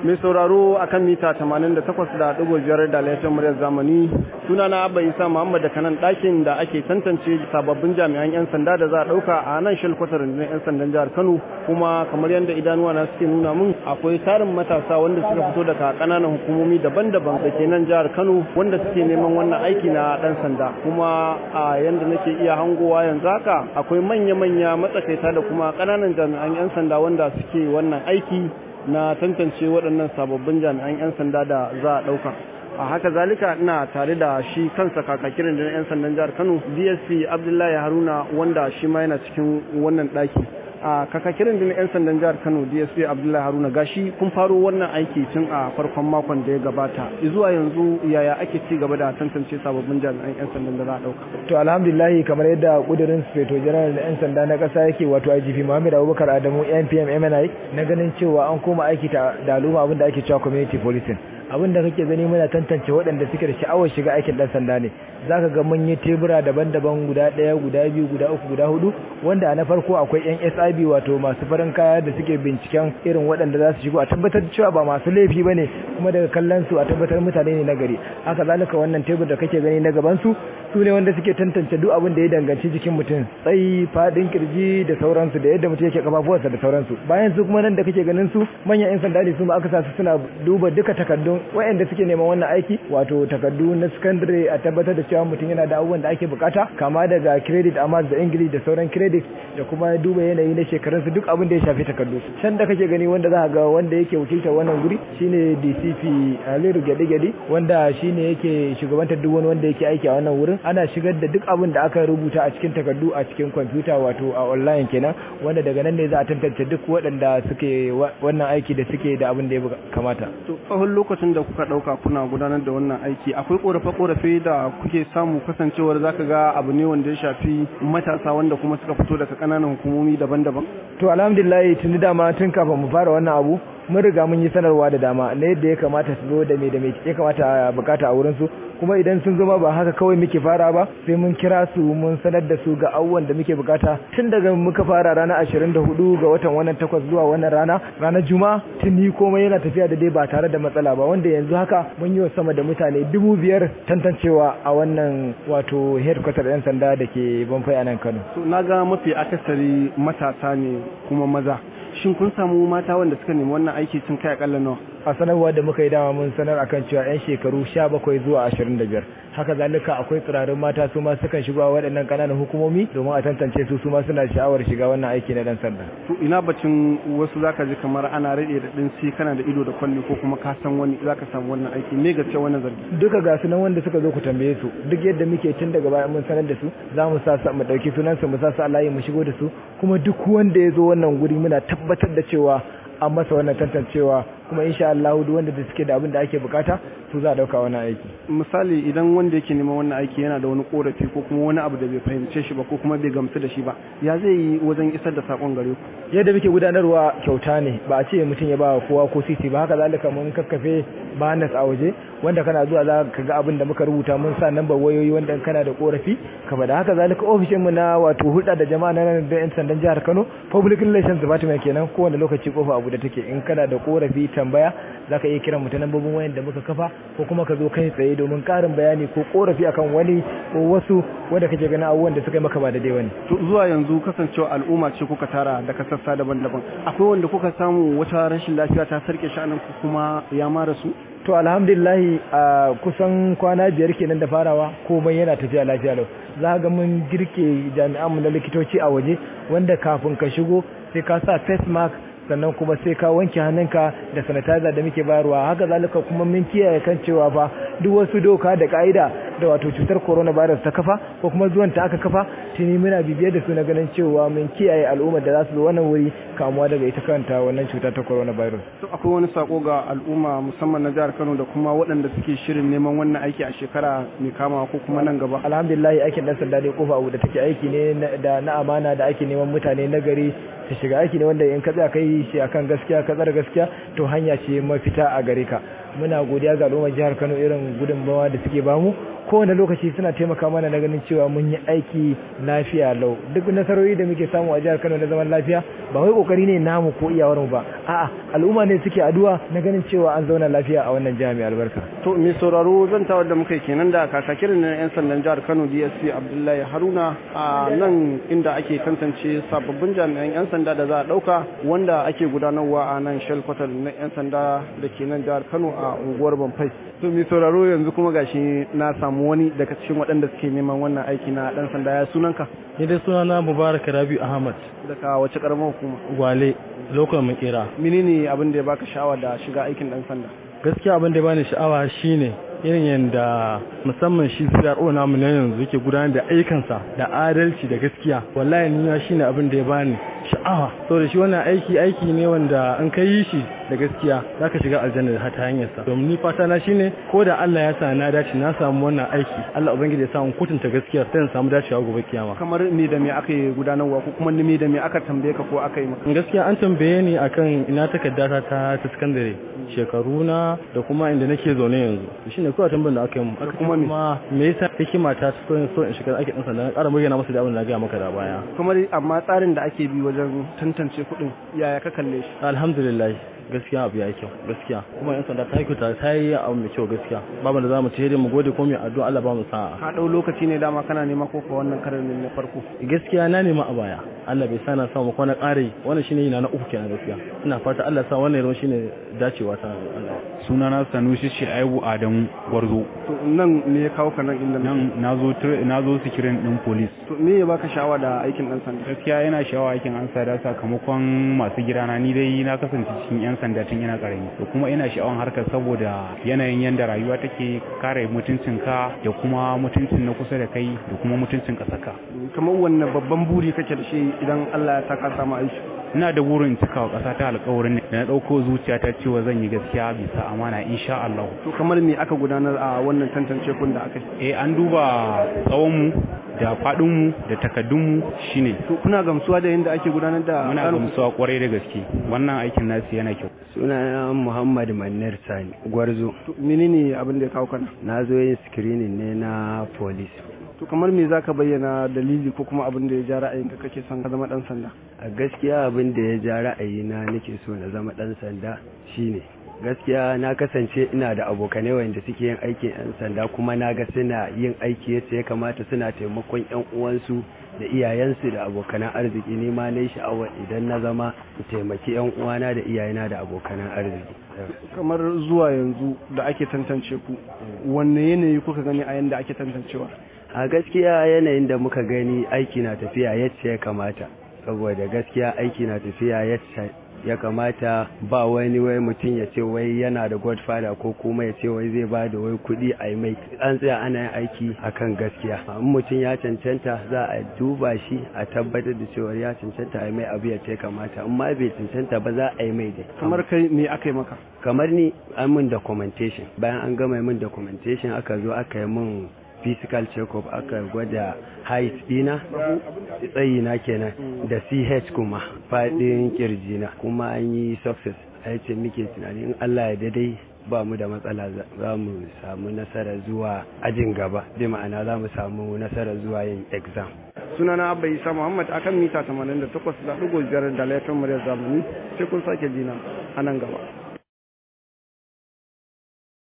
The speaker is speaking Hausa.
mai sauraro akan mita 88.5 da laifin muryar zamani suna na abba isa muhammad da kanan ɗakin da ake tantance sababbin jami'an 'yan sanda da za a ɗauka a nan shalkwatar rundunar 'yan sandan jihar kano kuma kamar yadda idanuwa na suke nuna mun akwai tarin matasa wanda suka fito daga ƙananan hukumomi daban-daban da ke nan jihar kano wanda suke neman wannan aiki na ɗan sanda kuma a yadda nake iya hangowa yanzu haka akwai manya-manya matsakaita da kuma ƙananan jami'an 'yan sanda wanda suke wannan aiki na tantance waɗannan sababbin jami'an 'yan sanda da za a ɗauka a haka zalika ina tare da shi kansa kakakirin da 'yan sandan jihar kano dsp abdullahi haruna wanda shi ma yana cikin wannan ɗaki a kakakirin da 'yan sandan jihar kano dsp abdullahi haruna gashi kun faro wannan aiki tun a farkon makon da ya gabata zuwa yanzu yaya ake ci gaba da tantance sababbin jami'an 'yan sandan da za a ɗauka to alhamdulillahi kamar yadda kudirin speto general da 'yan sanda na ƙasa yake wato igp muhammad abubakar adamu npm mni na ganin cewa an koma aiki da al'umma abin da ake cewa community policing abin da kake gani muna tantance waɗanda suke da sha'awar shiga aikin ɗan sanda ne za ka ga mun yi tebura daban-daban guda ɗaya guda biyu guda uku guda hudu wanda a na farko akwai yan sib wato masu farin kaya da suke binciken irin waɗanda za su shigo a tabbatar cewa ba masu laifi ba ne kuma daga kallon su a tabbatar mutane ne na gari haka zalika wannan tebur da kake gani na gaban su su ne wanda suke tantance duk abin da ya danganci jikin mutum tsayi fadin kirji da sauransu da yadda mutum yake kafafuwarsa da sauransu bayan su kuma nan da kake ganin su manyan yan sanda ne su ma aka sa su suna duba duka takardun waɗanda suke neman wannan aiki wato takardu na secondary a tabbatar da cewa mutum yana da abubuwan da ake bukata kama daga credit amma da english da sauran credit da kuma duba yanayi na shekarunsu duk abin da ya shafi takardu can da kake gani wanda za ga wanda yake wakiltar wannan guri shine dcp aliru gyaɗe-gyaɗe wanda shine yake shugabantar duk wani wanda yake aiki a wannan wurin ana shigar da duk abin da aka rubuta a cikin takardu a cikin kwamfuta wato a online kenan wanda daga nan ne za a tantance duk waɗanda suke wannan aiki da suke da abin da ya kamata to tsawon lokacin da kuka ɗauka kuna gudanar da wannan aiki akwai ƙorafe-ƙorafe da kuke samu kasancewar zaka ga abu ne wanda ya shafi matasa wanda kuma suka fito daga ƙananan hukumomi daban-daban to alhamdulillah tuni dama tun kafin mu fara wannan abu mun riga mun yi sanarwa da dama na yadda ya kamata su zo da me da me ya kamata bukata a wurin su kuma idan sun zo ma ba haka kawai muke fara ba sai mun kira su mun sanar da su ga abubuwan da muke bukata tun daga muka fara ranar 24 ga watan wannan takwas zuwa wannan rana ranar juma'a tuni komai yana tafiya da dai ba tare da matsala ba wanda yanzu haka mun yi wa sama da mutane dubu biyar tantancewa a wannan wato headquarter yan sanda da ke banfai a nan Kano. na ga mafi akasari matasa ne kuma maza shin kun samu mata wanda suka nemi wannan aiki sun kai akalla nawa a sanarwa da muka yi dama mun sanar akan cewa yan shekaru 17 zuwa 25 haka zalika akwai tsirarin mata su ma sukan shiga waɗannan ƙananan hukumomi domin a tantance su su ma suna sha'awar shiga wannan aiki na dan sanda to ina bacin wasu zaka ji kamar ana rade da din sai kana da ido da kwalli ko kuma ka san wani zaka samu wannan aiki me gaske wannan zargi duka ga su nan wanda suka zo ku tambaye su duk yadda muke tun daga baya mun sanar da su za mu sa mu dauki sunan su mu sa su a layi mu shigo da su kuma duk wanda ya zo wannan guri muna tabbatar da cewa an masa wannan tantancewa kuma insha Allah duk wanda da suke da abin da ake bukata su za a dauka wannan aiki misali idan wanda yake neman wannan aiki yana da wani korafi ko kuma wani abu da bai fahimce shi ba ko kuma bai gamsu da shi ba ya zai yi wajen isar da sakon gare ku yadda muke gudanarwa kyauta ne ba a ce mutum ya ba kowa ko sisi ba haka zalika mun kakkafe banas a waje wanda kana zuwa za ka ga abin da muka rubuta mun sa nambar wayoyi wanda kana da korafi ka da haka zalika ofishin mu na wato hulɗa da jama'a na nan da yan sandan jihar Kano public relations department kenan kowane lokaci kofa abu da take in kana da korafi tambaya zaka iya kiran mu ta nambobin wayan da muka kafa ko kuma ka zo kai tsaye domin karin bayani ko korafi akan wani ko wasu wanda kake ganin abubuwan da suka yi maka ba da dai wani to zuwa yanzu kasancewa al'umma ce kuka tara daga sassa daban-daban akwai wanda kuka samu wata rashin lafiya ta sarke sha'anin ku kuma ya mara su to alhamdulillahi a kusan kwana biyar kenan da farawa komai yana tafiya lafiya lau za ga mun girke jami'anmu na likitoci a waje wanda kafin ka shigo sai ka sa face mask sannan kuma sai ka wanke hannunka da sanitizer da muke bayarwa haka zalika kuma mun kiyaye kan cewa fa duk wasu doka da ka'ida da wato cutar coronavirus ta kafa ko kuma zuwan ta aka kafa tuni muna bibiyar da su na ganin cewa mun kiyaye al'ummar da za su zo wannan wuri kamuwa daga ita kanta wannan cuta ta coronavirus to akwai wani sako ga al'umma musamman na jihar Kano da kuma waɗanda suke shirin neman wannan aiki a shekara mai kama ko kuma nan gaba alhamdulillah aikin dan sanda dai kofa abu da take aiki ne da na amana da ake neman mutane na gari ta shiga aiki ne wanda in ka tsaya kai shi akan gaskiya ka tsara gaskiya to hanya ce mafita a gare ka muna godiya ga al'ummar jihar Kano irin gudunmawa da suke bamu kowane lokaci suna taimaka mana na ganin cewa mun yi aiki lafiya lau duk nasarori da muke samu a jihar Kano na zaman lafiya ba wai kokari ne namu ko iyawar mu ba a'a al'umma ne suke addu'a na ganin cewa an zauna lafiya a wannan jihar mai albarka to mai sauraro zan tawar da muka kenan da kakakirin na yan sandan jihar Kano DSP Abdullahi Haruna a nan inda ake tantance sababbin jami'an yan sanda da za a dauka wanda ake gudanarwa a nan Shell Quarter na yan sanda da ke nan jihar Kano a unguwar Banfai to mai sauraro yanzu kuma gashi na samu wani daga cikin waɗanda suke neman wannan aiki na dan sanda ya sunanka ni dai sunana Mubarak Rabi Ahmad daga wace karamar hukuma Gwale lokacin makera menene abin da ya baka sha'awa da shiga aikin dan sanda gaskiya abin da ya bani sha'awa shine irin yadda musamman shi CRO namu na yanzu yake gudanar da aikansa da adalci da gaskiya wallahi ni ma shine abin da ya bani sha'awa saboda shi wannan aiki aiki ne wanda an kai yi shi da gaskiya zaka shiga aljanna da ta hanyar sa domin ni fata na shine ko da Allah ya sa na dace na samu wannan aiki Allah ubangiji ya sa in kutunta gaskiya sai in samu dacewa gobe kiyama kamar me da me aka yi gudanarwa ko kuma me da me aka tambaye ka ko aka yi maka gaskiya an tambaye ni akan ina takarda ta ta sakandare shekaru na da kuma inda nake zaune yanzu shine kawai tambayar da aka yi mu aka kuma me yasa hikima ta so in so in shiga ake dan sanda na ƙara bayyana masa da abin da na ga maka da baya kamar amma tsarin da ake bi wajen tantance kuɗin yaya ka kalle shi alhamdulillah gaskiya abu ya yi kyau gaskiya kuma yan sanda ta yi kyauta ta yi abu mai kyau gaskiya babu da zamu ce mu gode ko mu addu'a Allah ba mu sa'a ka dau lokaci ne dama kana nema ko ko wannan karin ne na farko gaskiya na nema a baya Allah bai sana samu ko na ƙare wannan shine yana na uku kenan gaskiya ina fata Allah sa wannan yaron shine dacewa ta Allah sunana Sanusi Shaibu Adamu Gwarzo to nan me ya kawo ka nan inda nan nazo nazo sikirin din police to me ya baka sha'awa da aikin dan sanda gaskiya yana sha'awa aikin an sada sakamakon masu gidana ni dai na kasance cikin yan sanda tun ina karami to kuma ina sha'awan harkar saboda yanayin yanda rayuwa take kare mutuncinka da kuma mutuncin na kusa da kai da kuma mutuncin kasaka kamar wannan babban buri kake da shi idan Allah ya saka samu aiki ina da burin cika wa ƙasa ta alƙawarin da na ɗauko zuciya ta cewa zan yi gaskiya bisa amana insha Allah. To kamar me aka gudanar a wannan tantance kun da aka yi? Eh an duba tsawonmu da faɗinmu da takaddunmu shine. To kuna gamsuwa da yadda ake gudanar da Muna gamsuwa kwarai da gaske. Wannan aikin nasu yana kyau. Sunana Muhammad Manir Sani Gwarzo. To menene abin da ya kawo kana? Na zo yin screening ne na police. to kamar me zaka bayyana dalili ko kuma abin da ya ja ra'ayinka kake son ka zama dan sanda a gaskiya abin da ya ja ra'ayina nake so na zama dan sanda shine gaskiya na kasance ina da abokanai wanda suke yin aikin yan sanda kuma na ga suna yin aiki yadda ya kamata suna taimakon yan uwansu da iyayensu da abokanan arziki ne ma na sha'awar idan na zama taimaki yan uwana da iyayena da abokanan arziki kamar zuwa yanzu da ake tantance ku wanne yanayi kuka gani a yanda ake tantancewa a gaskiya yanayin da muka gani aiki na tafiya yadda ya kamata saboda gaskiya aiki na tafiya yadda ya kamata ba wani wai mutum ya ce wai yana da godfather ko kuma ya ce wai zai ba da wai kuɗi a mai an tsaya ana yin aiki akan gaskiya in mutum ya cancanta za a duba shi a tabbatar da cewa ya cancanta a mai abu ya ce kamata in ma bai cancanta ba za a yi mai dai kamar kai me aka yi maka kamar ni an min documentation bayan an gama min documentation aka zo aka yi min physical check-up aka gwada height dina tsayina kenan da ch kuma fadin kirjina kuma an yi success a ce muke tunani in allah ya daidai ba mu da matsala za mu samu nasara zuwa ajin gaba bi ma'ana za mu samu nasara zuwa yin exam sunana abba isa muhammad akan mita 88.5 da laifin muryar zamani sai kun sake jina a nan gaba